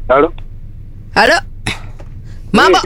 Halo. Halo. Mambo.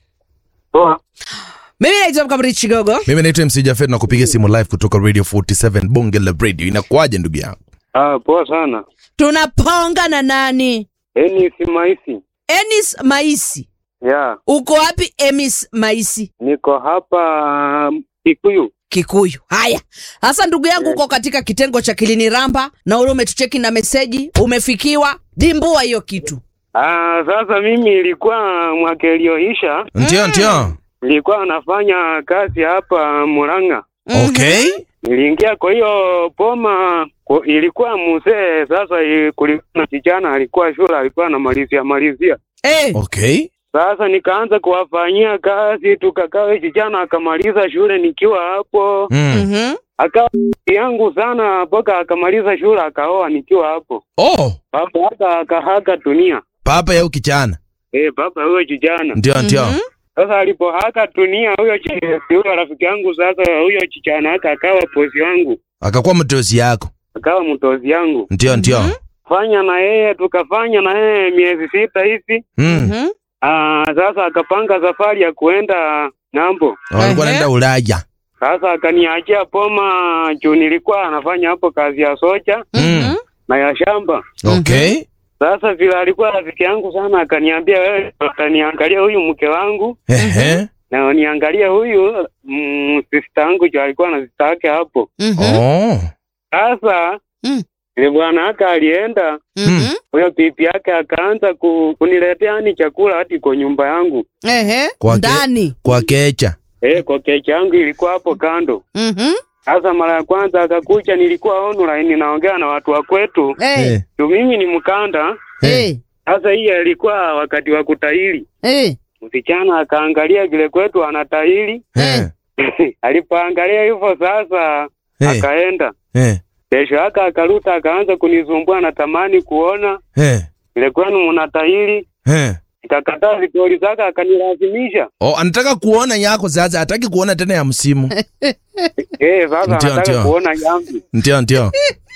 Poa. Mimi naitwa Mkamri Chigogo. Mimi naitwa MC Jafet na kupiga simu live kutoka Radio 47 Bonge la Radio. Inakuwaje ndugu yangu? Ah, poa sana. Tunaponga na nani? Eni si maisi. Enis Maisi. Ya, Uko wapi Emis Maisi? niko hapa um, Kikuyu. Kikuyu. Haya. Sasa ndugu yangu uko katika kitengo cha Kilini Ramba na ule umetucheki na meseji, umefikiwa. Dimbua hiyo kitu. Ah, sasa mimi ilikuwa mwaka iliyoisha Ndio ndio. nilikuwa nafanya kazi hapa Murang'a. Okay. Niliingia kwa hiyo poma kwa, ilikuwa mzee sasa, i- kulikuwa na kijana alikuwa shule, alikuwa anamalizia malizia. Eh. Okay. Sasa nikaanza kuwafanyia kazi, tukakaa. Kijana akamaliza shule nikiwa hapo, Mm. Mhm. akawa yangu sana mpaka akamaliza shule akaoa nikiwa hapo. Oh, Baba hata akahaga dunia. papa yau kichana. Eh, baba huyo kijana. Ndio ndio. Mhm. Sasa alipohaka dunia huyo chi- huyo rafiki yangu sasa huyo kijana haka akawa pozi wangu. Akakuwa mtozi yako. Akawa mtozi yangu. Ndio ndio. Fanya na yeye tukafanya na yeye miezi sita hivi. Mm. Mhm. Ah, sasa akapanga safari ya kuenda ng'ambo. Walikuwa Ehe. naenda Ulaya. Sasa akaniachia poma juu nilikuwa anafanya hapo kazi ya soja Mm. na ya shamba. Okay. Sasa vile alikuwa rafiki yangu sana, akaniambia wewe utaniangalia huyu mke wangu Ehe. na niangalie huyu mm, sister yangu jo alikuwa na sister yake hapo. Mhm. Oh. Sasa Mm. ile bwana yake alienda, Mhm. huyo pipi yake akaanza ku, kuniletea yani chakula hadi kwa nyumba yangu. Ehe. Kwake- Ndani. Kwa kecha. Eh, kwa kecha yangu ilikuwa hapo kando. Mhm. Sasa mara ya kwanza akakuja, nilikuwa online naongea na watu wa kwetu, Eh. Eh. tu mimi ni Mkanda. Eh. Sasa hii ilikuwa wakati wa kutahiri. Eh. Msichana akaangalia vile kwetu anatahiri Eh. alipoangalia hivyo sasa Eh. akaenda Eh. kesho yake akaruta akaanza kunisumbua natamani kuona Eh. vile kwenu mnatahiri Eh. ikakataa stori zake akanilazimisha Oh, anataka kuona yako sasa, hataki kuona tena ya msimu. eh sasa Ndio, anataka ndio. kuona yangu Ndio ndio.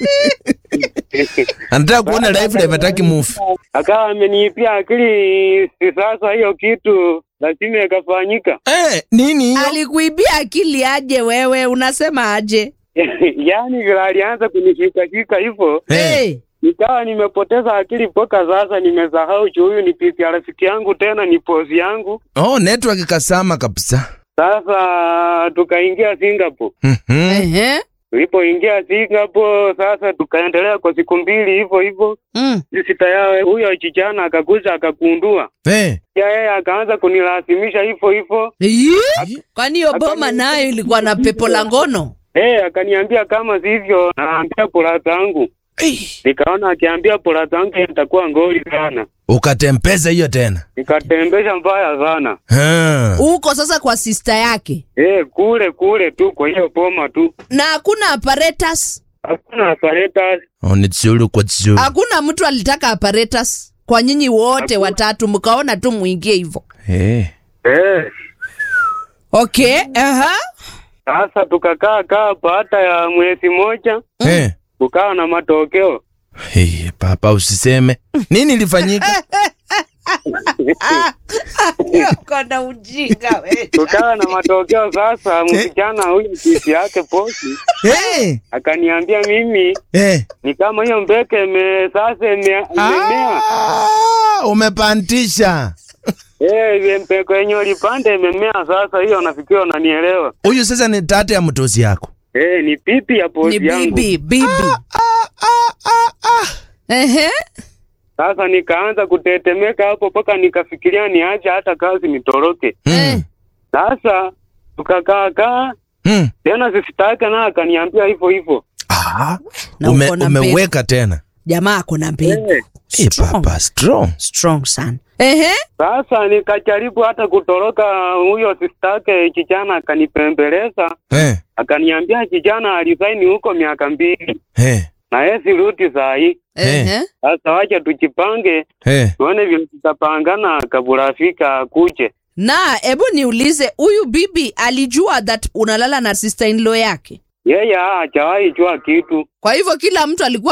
Anataka kuona live live, hataki move. akawa ameniipia akili si sasa hiyo kitu lazima ikafanyika Eh, nini hiyo? Alikuibia akili aje wewe? Unasema aje? yaani vile alianza kunishikashika hivyo Eh. Eh. nikawa nimepoteza akili mpaka sasa nimesahau juu huyu ni pipi ya rafiki yangu tena ni pozi yangu Oh, network kasama kabisa. sasa tukaingia Singapore Mhm. Ehe. tulipoingia Singapore sasa tukaendelea kwa siku mbili hivyo hivyo Mm. sisi tayari huyo kijana akakuja akakundua Eh. ya yeye akaanza kunilazimisha hivyo hivyo Ih, Kwani hiyo boma nayo ilikuwa na pepo la ngono? eh akaniambia kama sivyo naambia polata yangu Eh. nikaona akiambia polata yangu itakuwa ngoli sana Ukatempeza hiyo tena. nikatembesha mbaya sana Ha. Uko sasa kwa sister yake eh kule kule tu kwa hiyo boma tu na hakuna apparatus, hakuna apparatus Oh, ni tsuru kwa tsuru. hakuna mtu alitaka apparatus kwa nyinyi wote watatu, mkaona tu muingie hivyo. Eh. eh Okay, aha. sasa tukakaa kaa baada ya mwezi moja Eh. kukawa na matokeo Hey, papa usiseme. Nini ilifanyika? Kona ujinga wewe. tukawa na matokeo sasa msichana huyu kisi yake posi Eh. akaniambia mimi Eh. ni kama hiyo mbeke ime sasa ime- imemea Ah, umepandisha. eh ile mbeko yenye ulipanda imemea sasa hiyo nafikiri unanielewa Huyu sasa ni tate ya mtozi yako. eh ni pipi ya Ni posi yangu bibi, bibi. Ehe. sasa nikaanza kutetemeka hapo mpaka nikafikiria niache hata kazi nitoroke Eh. Mm. sasa tukakaa kaa Mm. tena sisitake na akaniambia hivyo hivyo Ah, Na ume, uko na umeweka tena. Jamaa ako na mbegu. eh, Eh, Strong. papa strong. Strong sana. Ehe. sasa nikajaribu hata kutoroka huyo sistake kijana akanipembeleza Eh. akaniambia kijana alisaini huko miaka mbili Eh. na yeye sirudi saa hii Ehe. sasa wacha tujipange Eh. tuone vile tutapangana kabla afika akuje Na hebu niulize, huyu bibi alijua that unalala na sister in law yake? yeye hajawahi jua kitu Kwa hivyo kila mtu alikuwa